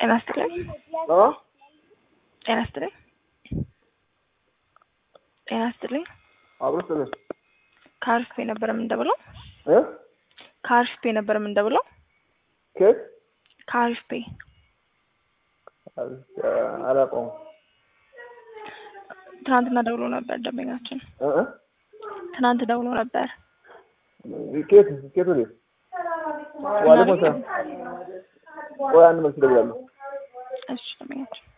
ጤና ይስጥልኝ። አ ጤና ይስጥልኝ። ጤና ይስጥልኝ። አብሮ ስለ ከአሪፍ ፔ ነበር የምንደብለው። እ ከአሪፍ ፔ ነበር የምንደብለው። ከየት ከአሪፍ ፔ አላውቀውም። ትናንትና ደውሎ ነበር ደንበኛችን። እ እ ትናንት ደውሎ ነበር። ከየት ከየት ወዴት? ዋሌ ሞታ ቆይ አንድ መልስ እደውላለሁ። እሺ ደንበኛችን